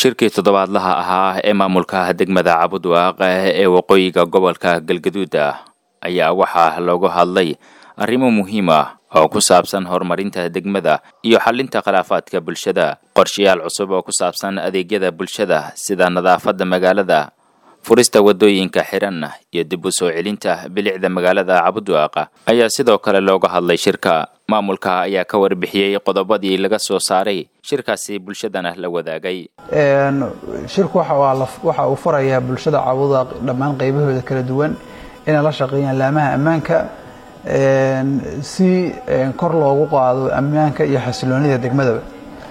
shirkii toddobaadlaha ahaa ee maamulka degmada cabudwaaq ee waqooyiga gobolka galgaduud ayaa waxaa loogu hadlay arrimo muhiim ah oo ku saabsan horumarinta degmada iyo xalinta khilaafaadka bulshada qorshayaal cusub oo ku saabsan adeegyada bulshada sida nadaafadda magaalada furista waddooyinka xiran iyo dib u soo celinta bilicda magaalada cabudwaaq ayaa sidoo kale looga hadlay shirka maamulka ayaa ka warbixiyey qodobadii laga soo saaray shirkaasi bulshadana la wadaagay shirku waxa uu farayaa bulshada cabudwaaq dhammaan qaybahooda kala duwan inay la shaqeeyaan laamaha ammaanka si kor loogu qaado ammaanka iyo xasiloonida degmadaba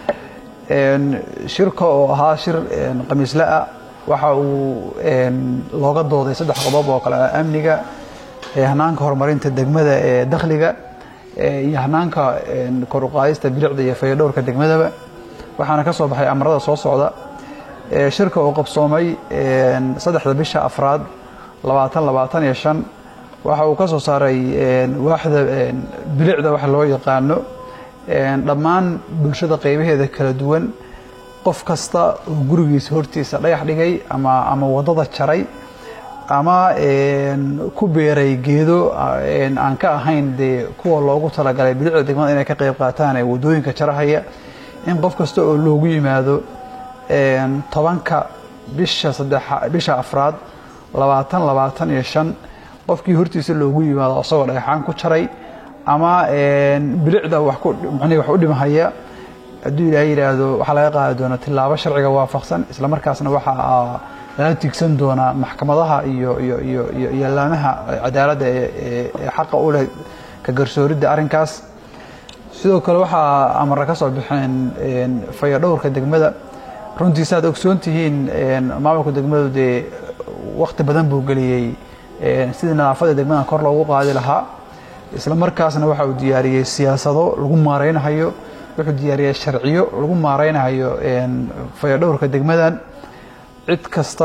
shirka oo ahaa shir khamiisle ah waxa uu looga dooday saddex qodob oo kale ah amniga hanaanka horumarinta degmada ee dakhliga iyo hanaanka kor uqaadista bilicda iyo fayadhowrka degmadaba waxaana ka soo baxay amarada soo socda shirka oo qabsoomay saddexda bisha afraad labaatan labaatan iyo shan waxa uu ka soo saaray waaxda bilicda wax loo yaqaano dhammaan bulshada qaybaheeda kala duwan qof kasta oo gurigiisa hortiisa dhagax dhigay ama ama waddada jaray ama ku beeray geedo aan ka ahayn dee kuwa loogu talagalay bilicda degmada inay ka qayb qaataan ee waddooyinka jarahaya in qof kasta oo loogu yimaado tobanka bisha saddexa bisha afraad labaatan labaatan iyo shan qofkii hortiisa loogu yimaado isagoo dhagaxaan ku jaray ama bilicda wax ku manii wax u dhimahaya hadduu ilaahay yidhaahdo waxaa laga qaadi doonaa tillaabo sharciga waafaqsan isla markaasna waxaa lala tigsan doonaa maxkamadaha iyo iyo iyo iyo iyo laamaha cadaaladda ee xaqa u leh ka garsooridda arrinkaas sidoo kale waxaa amara ka soo baxeen fayadhowrka degmada runtii saaad ogsoon tihiin maamulka degmadu dee wakti badan buu geliyey sidii nadaafadda degmada kor loogu qaadi lahaa isla markaasna waxa uu diyaariyey siyaasado lagu maareynahayo wuxuu diyaariyey sharciyo lagu maareynahayo fayadhowrka degmadan cid kasta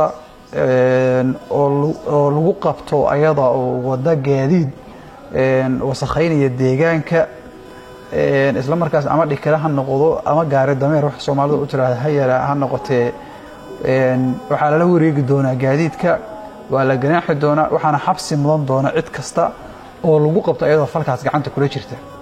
oo lagu qabto ayada oo wada gaadiid wasakhaynaya deegaanka isla markaas ama dhikira ha noqdo ama gaari dameer wax soomaalida u tiraahda ha yara ha noqotee waxaa lala wareegi doonaa gaadiidka waa la ganaaxi doonaa waxaana xabsi mudan doona cid kasta oo lagu qabto ayadoo falkaas gacanta kula jirta